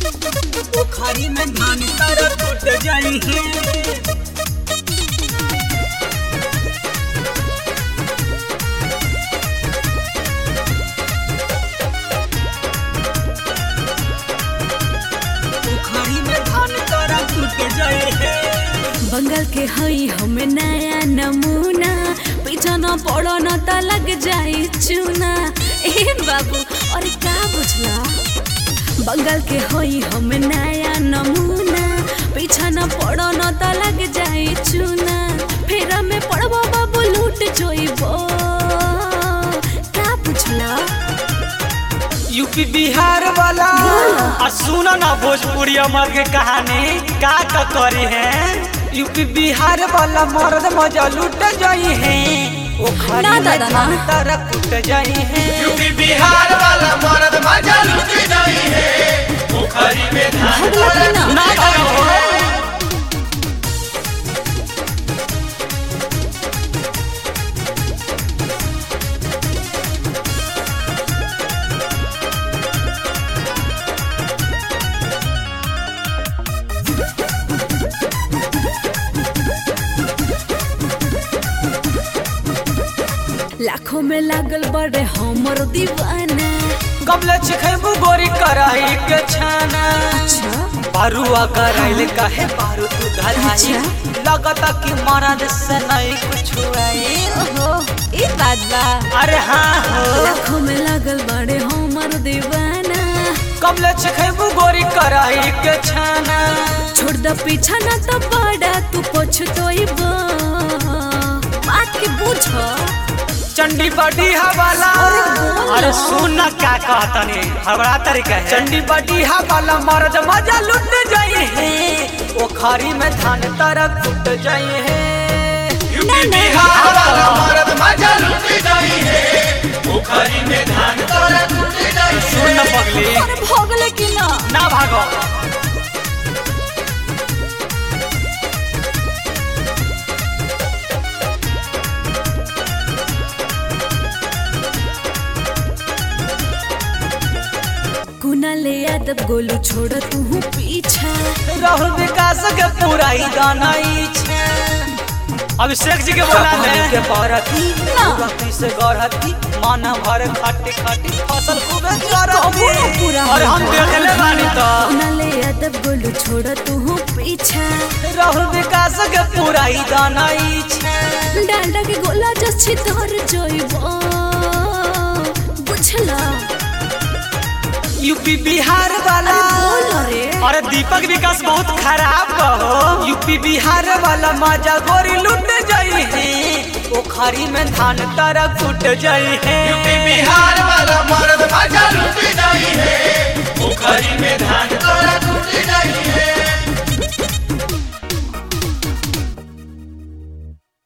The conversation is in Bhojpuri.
पोखरी में धान तारा टूट जाई है पोखरी में धान तारा टूट जाई है बंगाल के हई हमें नया नमूना पीछा न पड़ो न त लग जाई चूना ए बाबू अरे का बुझला बंगाल के हई हमें नया नमूना पीछा न पड़ो न त लग जाई चूना फेरा में पड़बो बाबू लूट जोइबो का बुझला यूपी बिहार वाला आ सुनो ना भोजपुरी अमर के कहानी का का करी है यूपी बिहार वाला मर्द मजा लूट जाई है ओ ना खरी में दादा, धान ना। तारा टूट जाई है यूपी बिहार वाला मर्द मजा लूट जाई है पोखरी में धान भगला की ना ना करो लाखों में लागल बड़े हमर दीवाना कबले छिखेबू गोरी कराई के छाना अच्छा बारुआ कराइल काहे बारू तू धराई अच्छा। लगता कि मरद से नहीं कुछ आई ओहो ई बात बा अरे हाँ हो लाखों में लागल बड़े हमर दीवाना कबले छिखेबू गोरी कराई के छाना छोड़ द पीछा ना तो बड़ा तू पछतोइबो बात के बुझ चंडी बड़ी हवाला अरे बोल अरे ना। सुन ना क्या कहतनी हमारा तरीका है चंडी बड़ी हवाला मर्द मजा लुट जाई है ओखरी में धान तारा टूट जाई है यूपी बिहार वाला मर्द मजा लूट जाई है पोखरी में धान तारा टूट जाई सुन ना पगली अरे भोगले की ना ना भागो कुना ले यादव गोलू छोड़ तू पीछा राहुल विकास के पूरा ही गाना ही छे अभिषेक जी के बोला है के बरती ना। पूरा से गढ़ती माना भर खाटी खाटी फसल खूबे कबो ना चरती पूरा और हम होगा। देख ले बानी तो कुना ले यादव गोलू छोड़ तू पीछा राहुल विकास के पूरा ही गाना ही छे डांडा के गोला जस छितर जोइबो बुझला यूपी बिहार वाला बोल रे अरे दीपक विकास बहुत खराब हो यूपी बिहार वाला मजा गोरी लुट जाई है ओखरी में धान तारा टूट जाई है यूपी बिहार वाला मर्द मजा लूट जाई है पोखरी में धान